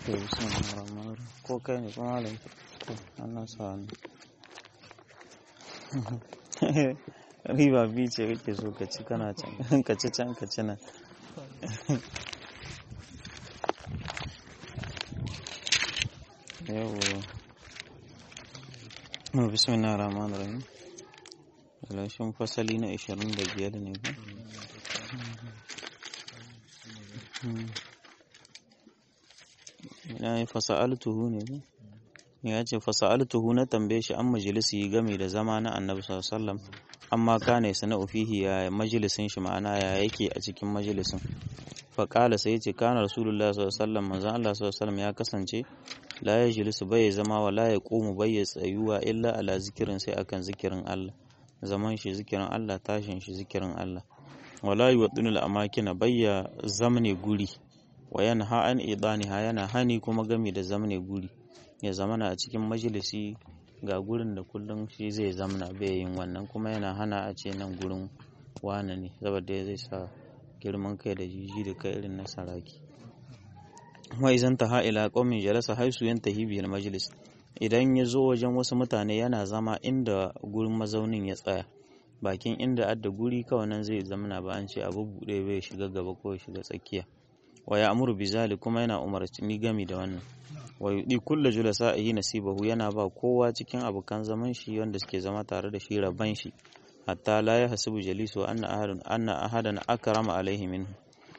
to bismillahir rahmanir rahim ko kai ne kuma malam to Allah sa hannu riba biyu ce kake so ka ci kana can ka ci can ka ci nan yawo bismillahir rahmanir rahim lashin fasali na 25 ne ba ya yi fasa'altuhu ne ba ya ce fasa'altuhu na tambaye shi an majalisi game da zama na annabi sallallahu amma kane sana ufihi ya majalisin shi ma'ana ya yake a cikin majalisin faƙala sai ce kana rasulullah sallallahu alaihi manzon Allah sallallahu ya kasance la ya jilisu bai zama wa la ya qumu bai ya tsayuwa illa ala zikirin sai akan zikirin Allah zaman shi zikirin Allah tashin shi zikirin Allah wala yuwaddinu al-amakina bayya zamne guri wa yanha an idaniha yana hani kuma gami da zamne guri ya zamana a cikin majalisi ga gurin da kullum shi zai zamna bai yin wannan kuma yana hana a ce nan gurin wane ne saboda zai sa girman kai da jiji da kai irin na saraki wa izan ta ila qaumin jalasa haisu yantahi bil majlis idan ya zo wajen wasu mutane yana zama inda gurin mazaunin ya tsaya bakin inda adda guri kawai nan zai zamana ba an ce abu buɗe bai shiga gaba ko ya shiga tsakiya wa ya amuru bizali kuma yana umarci ni gami da wannan wa yudi kullu julasa'ihi nasibahu yana ba kowa cikin abokan zaman shi wanda suke zama tare da shi rabban shi hatta la ya hasibu jalisu anna ahadun anna ahadan akrama alaihi minhu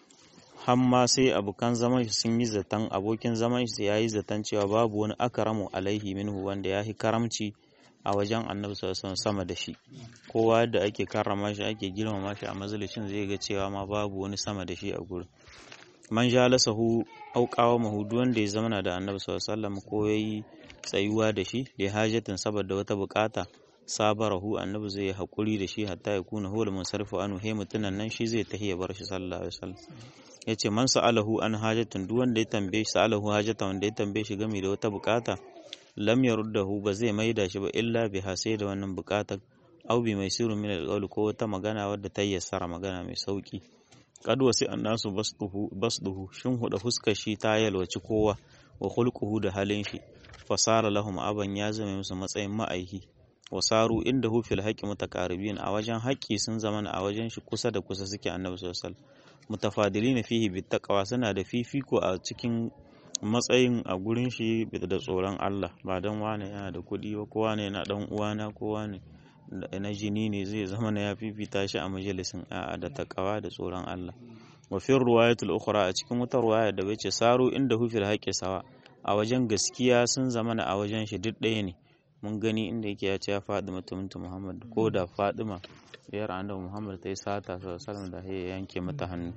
hamma sai abokan zaman shi sun yi zaton abokin zaman shi ya yi zaton cewa babu wani akramu alaihi minhu wanda ya yi karamci a wajen annabi sallallahu sama da shi kowa da ake karrama shi ake girmama shi a majalisin zai ga cewa ma babu wani sama da shi a gurin man jalasahu auqawa mahudu wanda ya zama da annabi sallallahu alaihi wasallam ko yayi tsayuwa da shi li hajatin saboda wata bukata sabarahu annabi zai hakuri da shi hatta ya kuna hul munsarifu anu he mutunan nan shi zai tahiya bar shi sallallahu alaihi wasallam yace man sa'alahu an hajatin duk wanda ya tambaye shi sa'alahu hajata wanda ya tambaye shi game da wata bukata lam yaruddahu ba zai maida shi ba illa bi sai da wannan bukatar au bi mai sirrin min alqawl ko wata magana wadda ta yassara magana mai sauki kad wasi annasu basduhu basduhu shin huda fuskar shi ta yalwaci kowa wa khulquhu da halin shi fasara lahum aban ya zama musu matsayin ma'aihi wasaru inda hu fil haqqi mutakaribin a wajen haƙƙi sun zama a wajen shi kusa da kusa suke annabi sallallahu alaihi wasallam mutafadilina fihi bittaqwa suna da fifiko a cikin matsayin a gurin shi da tsoron Allah ba dan wane yana da kuɗi ba kowa ne yana dan uwana kowa ne na jini ne zai zama na ya fifita shi a majalisin a'a da takawa da tsoron Allah wa fi ruwayatul ukhra a cikin wata ruwaya da bace saru inda hu fil haqqi sawa a wajen gaskiya sun zama a wajen shi duk ɗaya ne mun gani inda yake ya ce ya faɗi mutumin Muhammad ko da Fadima yar annabi Muhammad ta yi sata sallallahu da ya yanke mata hannu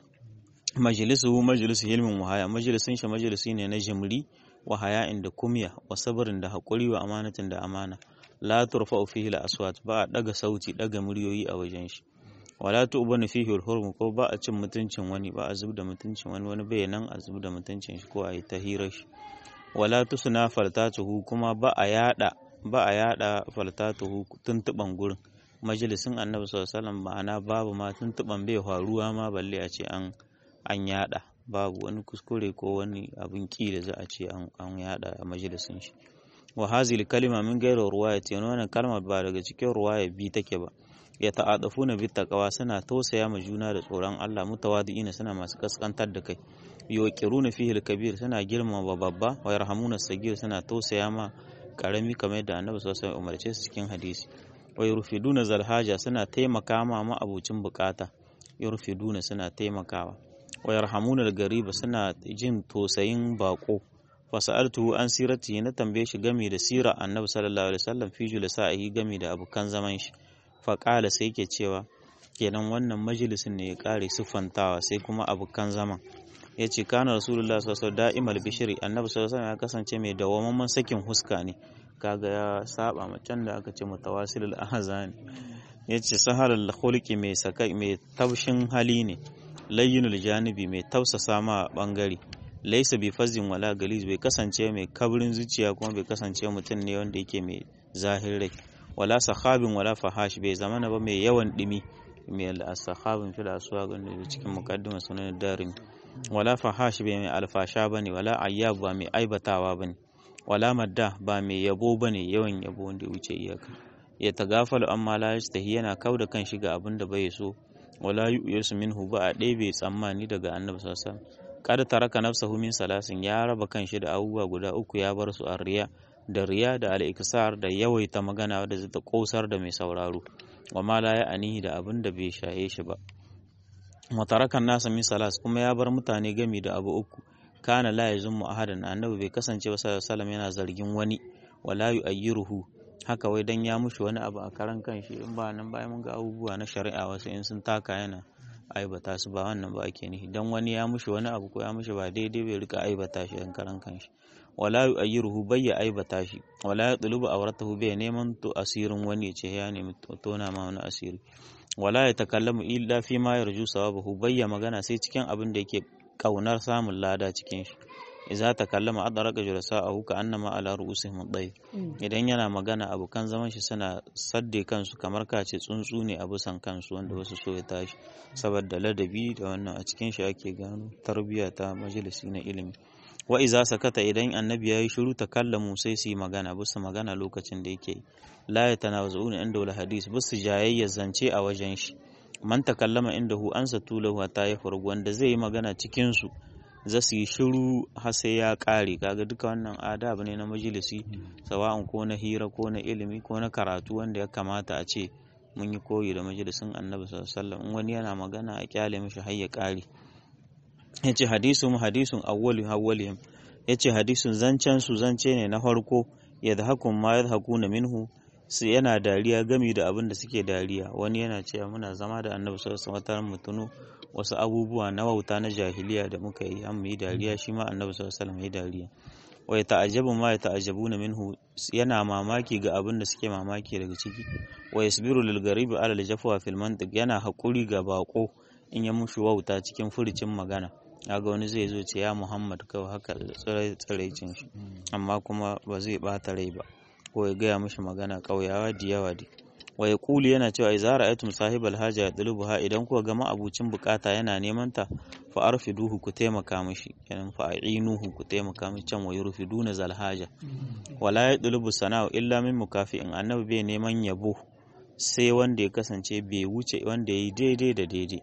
majalisu majalisu hilmin wahaya majalisin shi majalisi ne na jimri wa haya'in da kumya wa sabrin da haƙuri wa amanatin da amana la turfa fihi al aswat ba a daga sauti daga muryoyi a wajen shi wala tu'banu fihi al hurm ko ba a cin mutuncin wani ba a zub da mutuncin wani wani bai nan a zub da mutuncin shi ko a yi tahirar shi wala tusna faltatuhu kuma ba a yada ba a yada faltatuhu tuntuban gurin majalisin annabi sallallahu alaihi wasallam ma'ana babu ma tuntuban bai faruwa ma balle a ce an an yada babu wani kuskure ko wani abin ki da za a ce an yada a majalisin shi wa hazil kalima min gairu ruwayati yana wannan kalmar ba daga cikin ruwaya bi take ba ya ta'adafuna bi taqwa suna tausaya ma juna da tsoron Allah mutawadi'ina suna masu kaskantar da kai yuqiruna fihi al-kabir suna girmama babba wa yarhamuna sagir suna tausaya ma karami kamar yadda Annabi sallallahu alaihi wasallam umarce su cikin hadisi wa yurfiduna zalhaja suna taimaka ma ma'abucin bukata yurfiduna suna taimakawa wa yarhamuna al-gariba suna jin tosayin bako fasa'altuhu an sirati na tambaye shi game da sira annabi sallallahu alaihi wasallam fi julasa'i game da abukan zaman shi fa qala sai yake cewa kenan wannan majalisin ne ya kare siffantawa sai kuma abukan zaman yace kana rasulullahi sallallahu alaihi wasallam da'imal bishri annabi sallallahu alaihi wasallam ya kasance mai dawamamman sakin huska ne kaga ya saba macen da aka ce mutawasilul ahzan yace sahalul khulqi mai sakai mai taushin hali ne layyinul janibi mai tausasa ma bangare laisa bi fazin wala galiz bai kasance mai kabrin zuciya kuma bai kasance mutum ne wanda yake mai zahirai wala sahabin wala fahash bai zamana ba mai yawan dimi mai al-sahabin fil aswaq da cikin muqaddimah sunan darim wala fahash bai mai alfasha bane wala ayyab ba mai aibatawa bane wala madda ba mai yabo bane yawan yabo wanda ya wuce iyaka ya tagafalu amma la yastahi yana kauda kan shi ga abin da bai so wala yu'yasu minhu ba a ɗebe tsammani daga annabi sallallahu alaihi wasallam kada taraka nafsahu min salasin ya raba kan shi da abubuwa guda uku ya bar su a riya da riya da al-iksar da yawaita magana wadda zai ta kosar da mai sauraro wa ma la ya'anihi da abin da bai shaye shi ba matarakan nasa min salas kuma ya bar mutane gami da abu uku kana la yazummu ahadan annabi bai kasance ba sallallahu alaihi yana zargin wani wala yu'ayyiruhu haka wai dan ya mushi wani abu a karan kanshi in ba nan bayan mun ga abubuwa na shari'a wasu in sun taka yana aibata su ba wannan ba ake nihi dan wani ya mushi wani abu ko ya mushi ba daidai bai rika aibata shi dan karan kanshi wala yu'ayyiruhu bai ya aibata shi wala yatlubu awratahu bai neman to asirin wani ce ya nemi tona ma wani asiri wala ya takallamu illa fi ma yarju sawabahu bai ya magana sai cikin abin da yake kaunar samun lada cikin shi idza takallama adraka julasa'ahu ka annama ala ru'usihim ad idan yana magana abokan zaman shi suna sadde kansu kamar kace tsuntsu ne a bisan kansu wanda wasu so ya tashi saboda ladabi da wannan a cikin shi ake gano tarbiyya ta majalisi na ilimi wa iza sakata idan annabi yayi shiru takallamu sai su yi magana bisa magana lokacin da yake la yatanawazuna inda wal hadis bisa jayayya zance a wajen shi man takallama indahu ansa tulahu ta ya furgu wanda zai yi magana cikin su za su yi shiru har sai ya ƙare kaga duka wannan adab ne na majalisi sawa'un ko na hira ko na ilimi ko na karatu wanda ya kamata a ce mun yi koyi da majalisin annabi sallallahu in wani yana magana a kyale mishi har ya ƙare yace hadisun hadisun awwalu awwalihim yace hadisun zancen su zance ne na farko yadhakun ma yadhakuna minhu su yana dariya gami da abin da suke dariya wani yana cewa muna zama da annabi sallallahu alaihi wasallam mu tuno wasu abubuwa na wauta na jahiliya da muka yi an yi dariya shi ma annabi sallallahu alaihi wasallam ya dariya wa ta'ajjabu ma ya ta'ajjabuna minhu yana mamaki ga abin da suke mamaki daga ciki wa yasbiru lil garibi ala al jafwa fil mantiq yana hakuri ga bako in ya mushi wauta cikin furucin magana kaga wani zai zo ce ya Muhammad kawai haka tsiraicin shi amma kuma ba zai bata rai ba ko ya gaya mishi magana ƙauyawa da yawa dai wa ya kuli yana cewa idza ra'aytum sahibal haja yadlubuha idan kuka ga ma'abucin bukata yana neman ta fa arfiduhu ku taimaka mishi kenan fa a'inuhu ku taimaka mishi can wa yurfiduna zal haja wala yadlubu sana'u illa min mukafi'in annabi bai neman yabo sai wanda ya kasance bai wuce wanda yayi daidai da daidai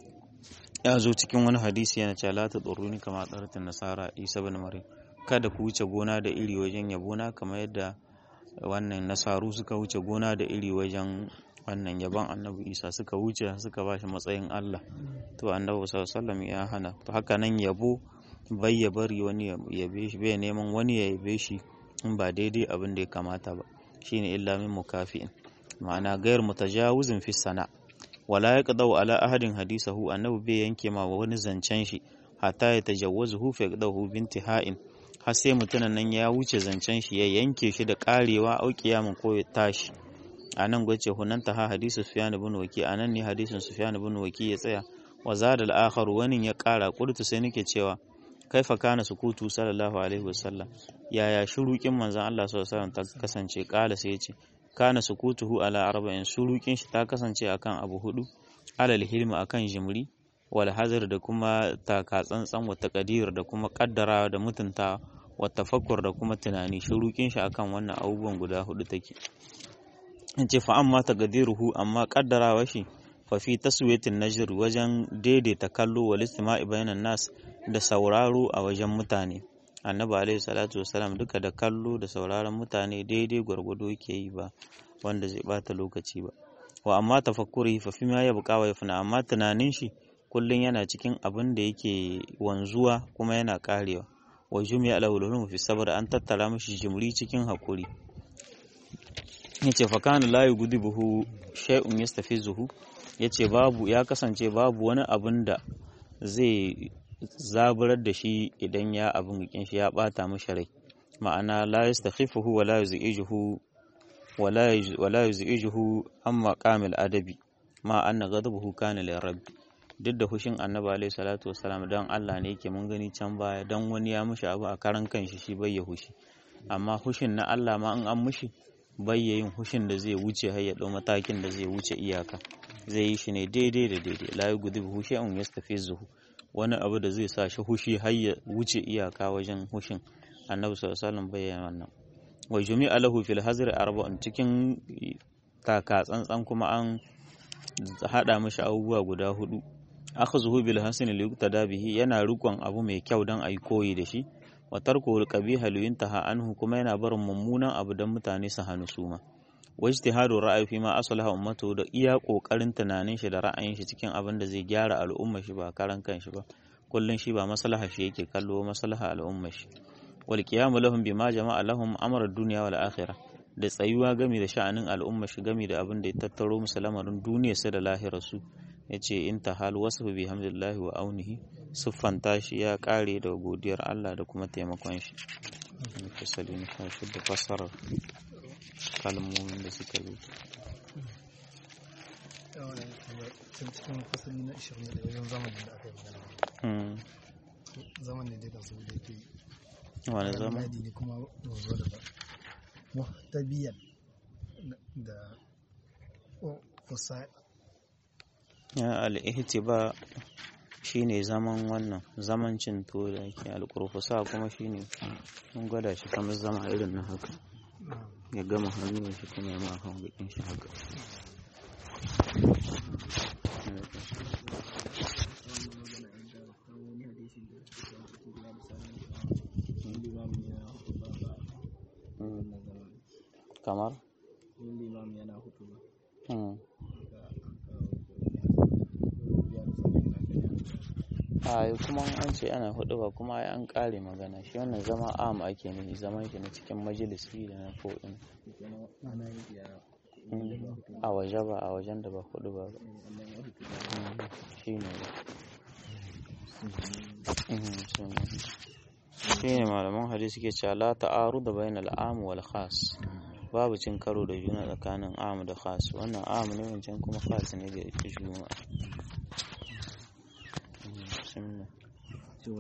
ya zo cikin wani hadisi yana cewa la tadurruni kama tsaratin nasara isa ibn maryam kada ku wuce gona da iri wajen yabona kamar yadda wannan nasaru suka wuce gona da iri wajen wannan yaban annabi isa suka wuce suka ba shi matsayin allah to annabi sallallahu ya hana to haka nan yabo bai ya bari wani ya yabe shi bai neman wani ya yabe shi in ba daidai abin da ya kamata ba shine illa min mukafi'in ma'ana gayar mutajawizin fi sana wala yaqdau ala ahadin hadisahu annabi bai yanke ma wani zancen shi hatta ya tajawwazuhu fa yaqdahu bintiha'in har sai mutumin nan ya wuce zancen shi ya yanke shi da karewa au kiyamin ko ya tashi a nan gwace hunanta ha hadisu sufyan ibn waki a nan ne hadisin sufyan ibn waki ya tsaya wa zadal akhar wani ya kara kurtu sai nake cewa kaifa kana sukutu sallallahu alaihi wasallam yaya shurukin manzon Allah sallallahu alaihi wasallam ta kasance kala sai ya ce kana sukutuhu ala arba'in shurukin shi ta kasance akan abu hudu alal hilmi akan jimri wal hazar da kuma taka tsantsan wa taqdir da kuma kaddara da mutunta wa tafakkur da kuma tunani shurukin shi akan wannan abubuwan guda hudu take ce fa amma taqdiruhu amma kaddarawa shi fa fi taswiyatin najr wajen daidaita kallo wal istima'i bainan nas da sauraro a wajen mutane annabi alaihi salatu wasalam duka da kallo da sauraron mutane daidai gwargwado yake yi ba wanda zai bata lokaci ba wa amma tafakkuri fa fi ma ya buƙa wa yafna amma tunanin shi kullun yana cikin abin da yake wanzuwa kuma yana karewa wa jumi'a al fi sabr an tattara mishi jimri cikin hakuri yace fa kana la yughdibuhu shay'un yastafizuhu yace babu ya kasance babu wani abin da zai zaburar da shi idan ya abin gikin shi ya bata mishi rai ma'ana la yastakhifuhu wa la yuzijuhu wa la yuzijuhu amma kamil adabi ma anna ghadabuhu kana li rabbi duk da hushin annabi alaihi salatu wassalam dan Allah ne yake mun gani can baya dan wani ya mishi abu a karan kanshi shi bai ya hushi amma hushin na Allah ma in an mishi bai yin hushin da zai wuce har ya dau matakin da zai wuce iyaka zai yi shi ne daidai da daidai la yughdibu shay'un yastafizuhu wani abu da zai sa shi hushi har ya wuce iyaka wajen hushin annabi sallallahu alaihi wasallam bayyana wannan wa jumi'a lahu fil hazri arba'un cikin taka tsantsan kuma an hada mishi abubuwa guda hudu akhzuhu bil hasan li yuqtada bihi yana rikon abu mai kyau dan ayi koyi da shi wa tarku al qabiha li yuntaha anhu kuma yana barin mummunan abu dan mutane su hannu suma wa ijtihadu ra'ayi fi ma aslaha ummatu da iya kokarin tunanin shi da ra'ayin shi cikin abin da zai gyara al'umma shi ba karan kanshi ba kullun shi ba maslaha shi yake kallo maslaha al'umma shi wal qiyamu lahum bima jama'a lahum amra dunya wal akhirah da tsayuwa gami da sha'anin al'umma shi gami da abin da ya tattaro musu lamarin duniya su da lahirar su yace in ta hal wasu bi hamdillahi wa aunihi siffanta shi ya kare da godiyar Allah da kuma taimakon shi fasali na kashi da fasarar kalmomin da suka zo can cikin fasali na 20 wajen zamanin da aka yi magana zaman ne dai da su da ke wani zama yadi ne kuma wanzo da ba muhtabiyan da kusa ya al'ihtiba shine zaman wannan zaman cin tuwo da ake alƙurfusa kuma shine mun gwada shi kamar zama irin na haka ya gama hannun shi kuma ya ma kan bakin shi haka kamar Hmm. a kuma an ce ana hudu ba kuma ai an kare magana shi wannan zama am ake nufi zaman shi na cikin majalisi da na ko'in a waje ba a wajen da ba hudu ba ba shi ne shi ne malaman hadisi ke cewa la ta'aru da bayan al'am wal khas babu cin karo da juna tsakanin am da khas wannan am ne wancan kuma khas ne da juma'a bismillah